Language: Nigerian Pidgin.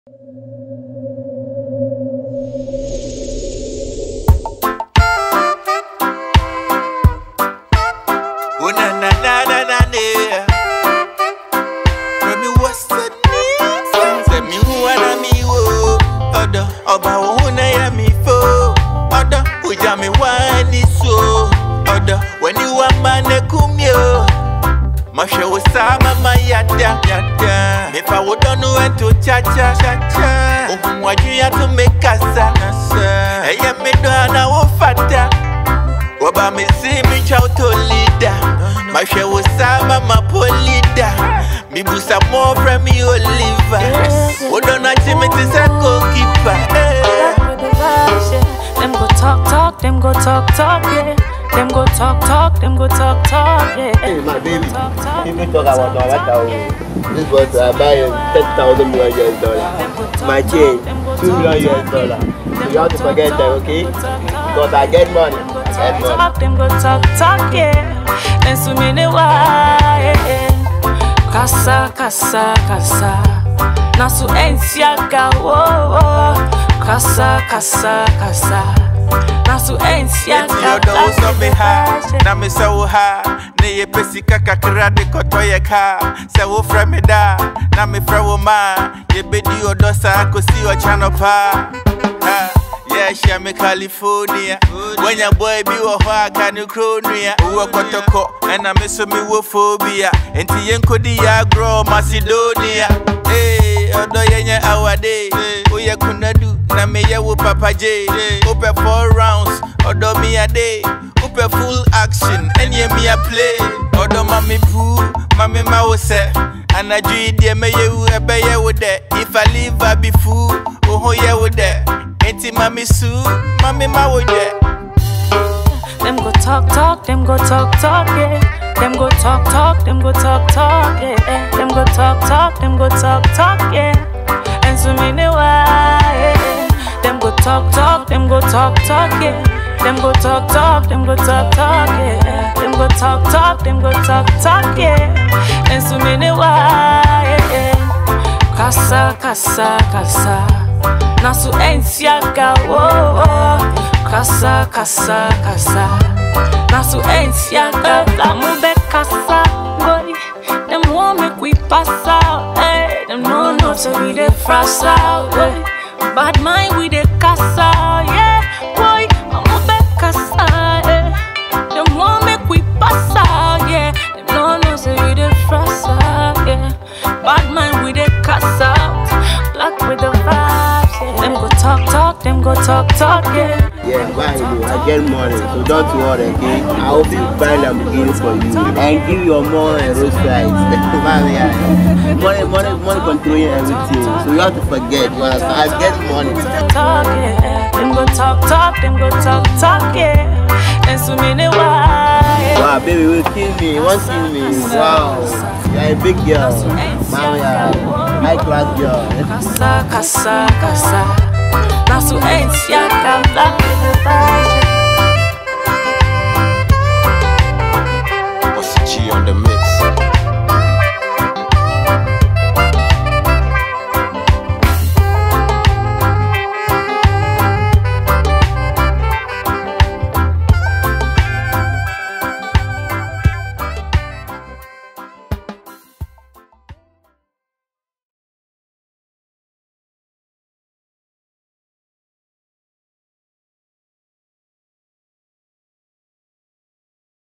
Oh na na na na na na. Remi what's the name? Say me who ana me wo. Odo oba wo na ya mi fo. Odo uja me wani so. Odo when you want man kumyo. Masha wo sama ma yada yada. Me fa wo don't know when to cha cha cha cha. Ohun waju ya to make kasa kasa. Eye me do ana wo fata. Waba me see me chow to leader. My share was sama my polida. Me busa more from me Oliver. What don't I see me to say goalkeeper? Back with the vibes, yeah. Them go talk, talk, them go talk, talk, yeah. Them go talk, talk, them go talk, talk, yeah. Hey, my baby. Talk, talk, People talk about no matter how. This was I buy a ten thousand million US dollar. My chain, two million US dollar. So you have to forget that, okay? Because I get money. I get money. talk, them go talk, talk, yeah. And so many why, yeah. Kasa, kasa, kasa. Nasu ensiaga, wo, wo. Kasa, kasa, kasa. Nasu Enti ensiaga. yodo uso me ha Na me se wo ha Ne ye pesi kaka kra de koto ye ka Se wo fra me da Na me fra wo ma Ye bedi odo sa kosi o chano pa Ha Yeah, share me California. When your boy be wo ho aka ne kro nua. Wo kotoko, na me so me wo phobia. Enti yen kodi ya grow Macedonia. Hey, odo yenye awade. Oye kunadu na me ye wo Papa J. Ope four rounds, odo me a day. Ope full action, enye me a play. Odo mami pu, mami ma wo se. Anadwo yi deɛ mɛyɛ wu ɛbɛyɛ wo dɛ if i leave i be fool wo ho yɛ wo dɛ enti mami su mami ma wo dɛ Them go talk, talk, them go talk, talk, yeah. Them go talk, talk, them go talk, talk, yeah. Them go talk, talk, them go talk, talk, yeah. And so many why, yeah. Them go talk, talk, them go talk, talk, yeah. Them go talk, talk, them go talk, talk, yeah. Them go talk, talk, them go talk, talk, yeah. And so many why, yeah. Kasa, kasa, kasa. Nasu ensiaga, wo, wo. Kasa, kasa, kasa. Nasu ensiaga, kamu be kasa, boy. Them want make we pass out, eh. Them no know so we dey frost out, eh. Bad mind we dey kasa, yeah, boy. Kamu be kasa, eh. Them want make we pass out, yeah. Them no know so we dey frost out, yeah. Bad mind we dey kasa out, black with the vibes, yeah. Them go talk, talk, them go talk, talk, yeah. Yeah, why you? I get money, so don't worry, okay? I hope you buy Lamborghini for you and give your mom a Rolls Royce. Man, yeah. Money, money, money controlling everything. So you have to forget. You understand? I get money. talk, yeah. Them go talk, talk, them go talk, talk, yeah. And so many why. Wow, baby, you will kill me. You won't kill me. Wow, you're a big girl. Man, yeah, high class girl. Kasa, kasa, kasa. Nasu ensiaga, black with the vibes, yeah. Bossy G on the mix